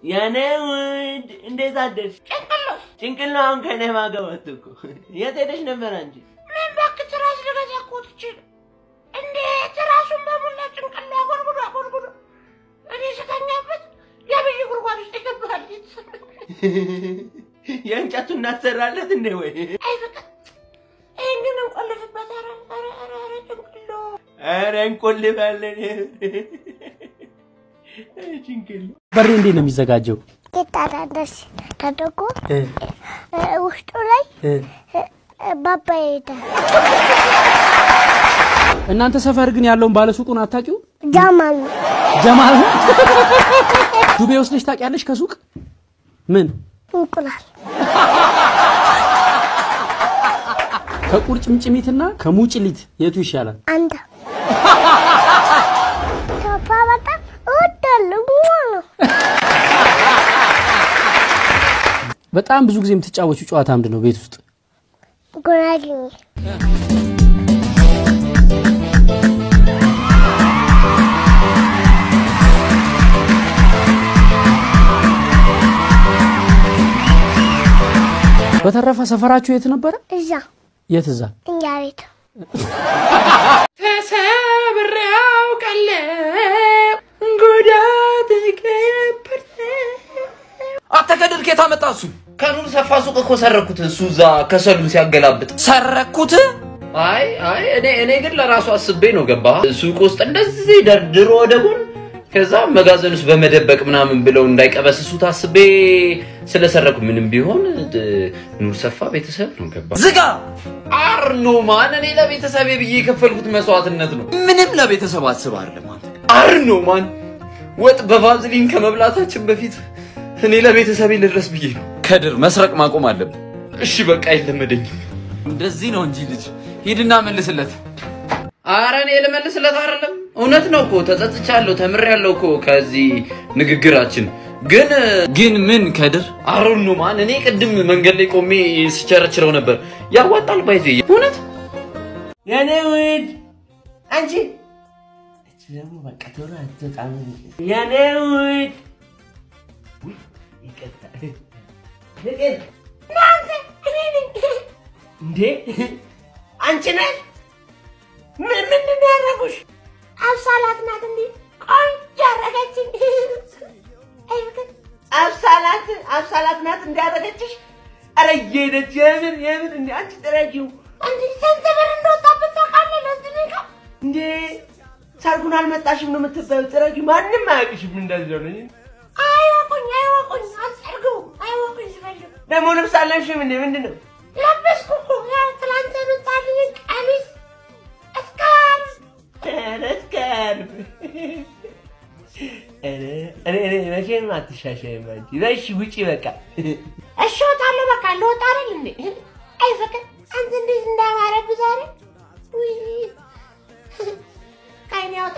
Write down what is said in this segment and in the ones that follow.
የኔ ውድ እንዴት አደርሽ? ጭንቅሎ ጭንቅሎ አሁን ከኔ ማገባት እኮ የት ሄደሽ ነበር አንቺ? ምን እባክህ ትራስ ልገዛ እኮ ትቼ ነው። እንዴት ራሱን በሙላ ጭንቅሎ አጎርጉዶ አጎርጉዶ እኔ ስተኛበት የብይ ጉድጓድ ውስጥ ይገባል። የእንጨቱ እናሰራለት እንዴ ወይ? አይ ፍቅር ይህን ግን እንቆልፍበት። ኧረ ኧረ ኧረ ኧረ ጭንቅሎ ኧረ እንቆልፋለን። ጭንቅሎ በሬ እንዴት ነው የሚዘጋጀው? ይታዳደስ ተደርጎ ውስጡ ላይ ባባ ይሄዳል። እናንተ ሰፈር ግን ያለውን ባለሱቁን አታውቂው? ጃማል ነው ጀማል ዱቤ ወስደሽ ታውቂያለሽ? ከሱቅ ምን እንቁላል ከቁርጭምጭሚትና ከሙጭሊት የቱ ይሻላል? አንተ ቶፋ በጣም እወዳለሁ ነው በጣም ብዙ ጊዜ የምትጫወቹ ጨዋታ ምንድን ነው ቤት ውስጥ? ጉራጌኝ በተረፈ ሰፈራችሁ የት ነበረ? እዛ የት እዛ? እኛ ቤት ተሰብሬ አውቃለሁ ጉዳት ነበር አንተ ከድር ከየት አመጣ እሱ? ከኑር ሰፋ ሱቅ እኮ ሰረኩት። እሱ እዛ ከሰሉን ሲያገላብጥ ሰረኩት። አይ አይ እኔ እኔ ግን ለራሱ አስቤ ነው ገባ ሱቅ ውስጥ እንደዚህ ደርድሮ ወደ ጎን ከዛ መጋዘን ውስጥ በመደበቅ ምናምን ብለው እንዳይቀበስሱት አስቤ ስለሰረኩ ምንም ቢሆን እ፣ ኑር ሰፋ ቤተሰብ ነው ገባ ዝጋ አርኖ ማን እኔ ለቤተሰቤ ብዬ የከፈልኩት መስዋዕትነት ነው። ምንም ለቤተሰብ አስብ አይደለም አንተ አርኖ ማን ወጥ በቫዝሊን ከመብላታችን በፊት እኔ ለቤተሰቤ ልድረስ ብዬ ነው። ከድር መስረቅ ማቆም አለብን። እሺ በቃ አይለመደኝም። እንደዚህ ነው እንጂ ልጅ ሂድና መልስለት። አረ እኔ ልመልስለት አይደለም፣ እውነት ነው እኮ ተጸጽቻለሁ፣ ተምሬያለሁ እኮ ከዚህ ንግግራችን። ግን ግን ምን ከድር አሩን ነው ማን እኔ ቅድም መንገድ ላይ ቆሜ ስቸረችረው ነበር። ያዋጣል ባይዜ እውነት የኔ ውድ አንቺ እቺ ደግሞ በቃ ቶሎ አትወጣም። የኔ ውድ ውይ፣ ይቅርታ ፍቅር እናንተ እኔ ነኝ እንዴ አንቺ ነሽ? ምን ምንድን ነው ያደረጉሽ? አብሳላት ናት እንዴ ቆንጆ አረገችኝ። አይ ፍቅር አብሳላት አብሳላት ናት እንዲያደረገችሽ? ኧረ እየሄደች የምን የምን እንዴ አንቺ ጥረጊው እንዴ ስንት ብር እንደወጣበት ታውቃለህ? ለዚህ ነው እንዴ ሰርጉን አልመጣሽም ነው የምትባዩ። ጥረጊው ማንም አያውቅሽም እንደዚህ ሆነ። አይወቁኝ አይወቁኝ አልጸርገው አይወቁኝ ሲፈልግ ደግሞ ልብስ አለብሽም እንዴ ምንድን ነው? ለበስኩ እኮ ያ ትላንት የመጣልኝ ቀሚስ እስካል ኧረ እስከልብ ኧረ እኔ እኔ መቼም አትሻሻይም አንቺ። በሽ ውጪ በቃ እሺ እወጣለሁ። በቃ ልወጣ አይደል እንዴ? አይ ፍቅር አንተ እንዴት እንዳማረብህ ዛሬ ውይ ከዓይኔ ያውጣ።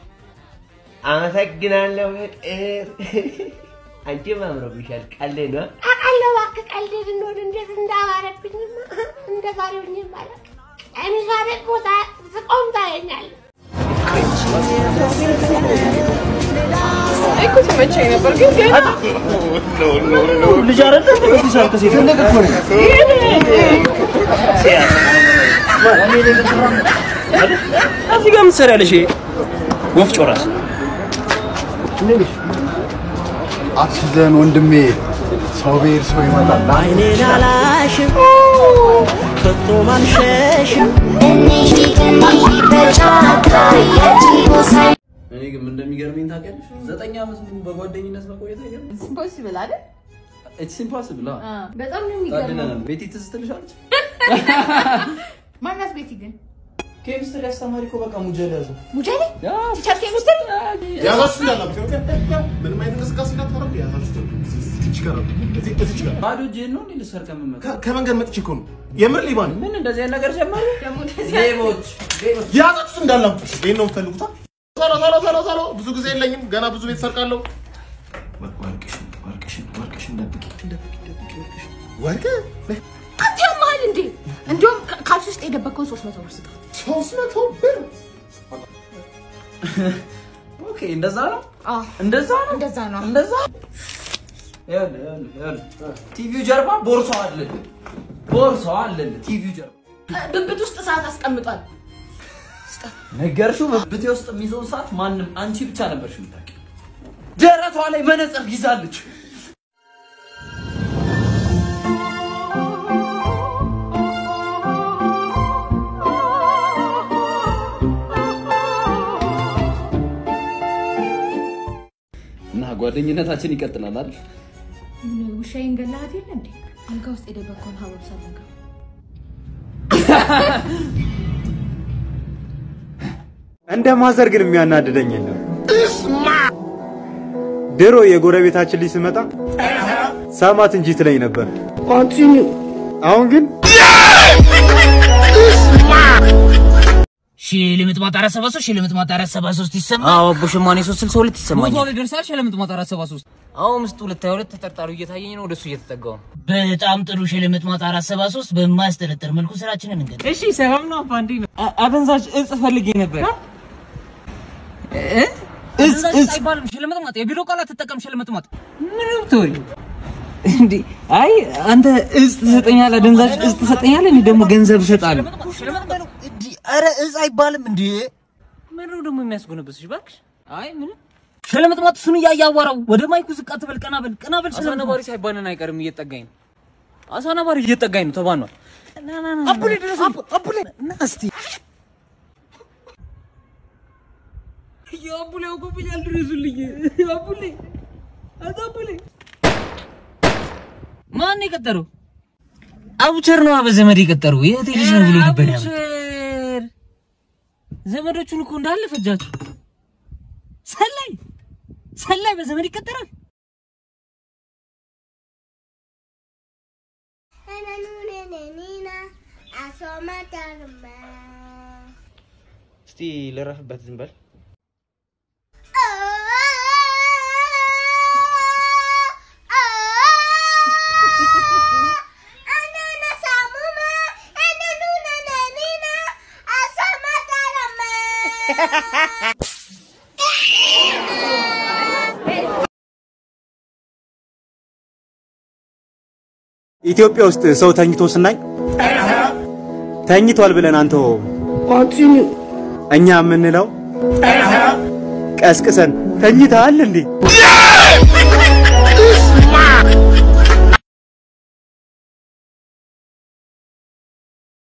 አመሰግናለሁ ፍቅር። አንቺም አምሮብሻል። ቀልድ ነው። አውቃለሁ እባክህ ቀልድ እንደሆነ እንዴት እንዳማረብኝማ እንደ ዛሬው እኔም አላውቅም። ቀሚሷ ደግሞ ዛ- ስቆም ታየኛለህ። እኮ ተመቸኝ ነበር ግን ገና ልጅ አይደለ በዚህ ሰዓት ከሴት ትልቅ እኮ ነው። እዚህ ጋር ምን ትሰሪያለሽ? ወፍጮ ራስ አትዘን ወንድሜ፣ ሰው ብሄር ሰው ይመጣል። አይኔን አላሽም ከቶ ማልሸሽም እኔ ግን እንደሚገርመኝ ታውቂያለሽ፣ ዘጠኝ ዓመት ሙሉ በጓደኝነት መቆየት አይገርም? ኢምፖሲብል አይደል? ኢትስ ኢምፖሲብል። በጣም ነው የሚገርመው። ታድለናል። ቤቲ ትዝ ትልሻለች? ማናት ቤቲ ግን ኬሚስትሪ አስተማሪ እኮ በቃ ሙጀል ያዘው። ሙጀሌ ቲቸር ኬሚስትሪ ያዛችሁ እንዳላችሁ ምንም አይነት እንቅስቃሴ እንዳታረጉ ያዛችሁ እዚች ጋር ነው። እዚህ- እዚች ጋር ባዶ እጅህን ነው እንዴ ልትሰርቅ የምመጣው? ከ- ከመንገድ መጥቼ እኮ ነው የምር ሌባ ነኝ። ምን እንደዚህ አይነት ነገር ጀመሩ? ደግሞ እንደዚህ ሌቦች ሌቦች ያዛችሁት እንዳላችሁ ይሄን ነው የምትፈልጉት? ቶሎ ቶሎ ቶሎ ቶሎ ብዙ ጊዜ የለኝም። ገና ብዙ ቤት ሰርቃለሁ። ወርቅሽን ወርቅሽን ወርቅሽን ደብቂ ደብቂ ደብቂ ወርቅሽን ወርቅ አንተ ያመሃል እንዴ? እንዲሁም ካልሲ ውስጥ የደበቀውን ሶስት መቶ ብር ስጠው። ሶስት መቶ ብር ኦኬ፣ እንደዛ ነው አዎ እንደዛ ነው እንደዛ ነው። እንደዛ ቲቪው ጀርባ ቦርሳው አለልህ፣ ቦርሳው አለልህ። ቲቪው ጀርባ ብብት ውስጥ ሰዓት አስቀምጧል። ነገርሽው። ብብቴ ውስጥ የሚይዘውን ሰዓት ማንም አንቺ ብቻ ነበርሽ የምታውቂው። ደረቷ ላይ መነጽር ይዛለች። እና ጓደኝነታችን ይቀጥላል አይደል? ምን ውሻዬን ገላሃት የለ እንዴ? አልጋ ውስጥ የደበቀውን ሀበብ ሳልነግረው እንደ ማዘር ግን የሚያናድደኝ የለም። ድሮ የጎረቤታችን ልጅ ስመጣ ሳማት እንጂ ትለኝ ነበር። አሁን ግን ሺህ ለምጥማት አራት ሰባ ሶስት ሺህ ለምጥማት አራት ሰባ ሶስት ይሰማል። አዎ አቦ ሸማኔ ሶስት ስልሳ ሁለት ይሰማኛል። ቦታው ላይ ደርሳል። ሺህ ለምጥማት አራት ሰባ ሶስት አዎ ምስጡ ሁለት ሀያ ሁለት ተጠርጣሪው እየታየኝ ነው። ወደሱ እየተጠጋው ነው። በጣም ጥሩ። ሺህ ለምጥማት አራት ሰባ ሶስት በማያስጠረጥር መልኩ ስራችንን እንገድ እሺ ሰላም ነው አባ እንዴት ነው? አ- አደንዛዥ እጽ ፈልጌ ነበር። እ? እጽ እጽ አይባልም። ሺህ ለምጥማት የቢሮ ቃላት ትጠቀም። ሺህ ለምጥማት ምንም ትወይ እንዴ? አይ አንተ እጽ ትሰጠኛለህ፣ አደንዛዥ እጽ ትሰጠኛለህ፣ እኔ ደግሞ ገንዘብ እሰጣለሁ። ኧረ እጽ አይባልም እንዴ? ምን ነው ደግሞ የሚያስጎነበስሽ? እባክሽ አይ ምንም ሺህ ለምጥማት እሱን እያየ አዋራው። ወደ ማይኩ ዝቅ አትበል። ቀና በል፣ ቀና በል። ሺህ አሳ ለምጥማት ነባሪ ሳይባልን አይቀርም፣ እየጠጋኝ ነው። አሳ ነባሪ እየጠጋኝ ነው፣ ተባኗል። አቡሌ ድረስ አቡሌ ና እስቲ የአቡሌ አውቆብኛል፣ ድረሱልኝ አቡሌ አቶ አቡሌ ማን ነው የቀጠረው? አቡቸር ነው በዘመድ የቀጠረው። የእህቴ ልጅ ነው ብሎ ነበር ያመጣው። አቡቸር ዘመዶቹን እኮ እንዳለ ፈጃቸው። ሰላይ ሰላይ በዘመድ ይቀጠራል። እስቲ ልረፍበት ዝም በል። ኢትዮጵያ ውስጥ ሰው ተኝቶ ስናይ ተኝቷል ብለን አንተው እኛ የምንለው ቀስቅሰን ተኝተሃል እንዴ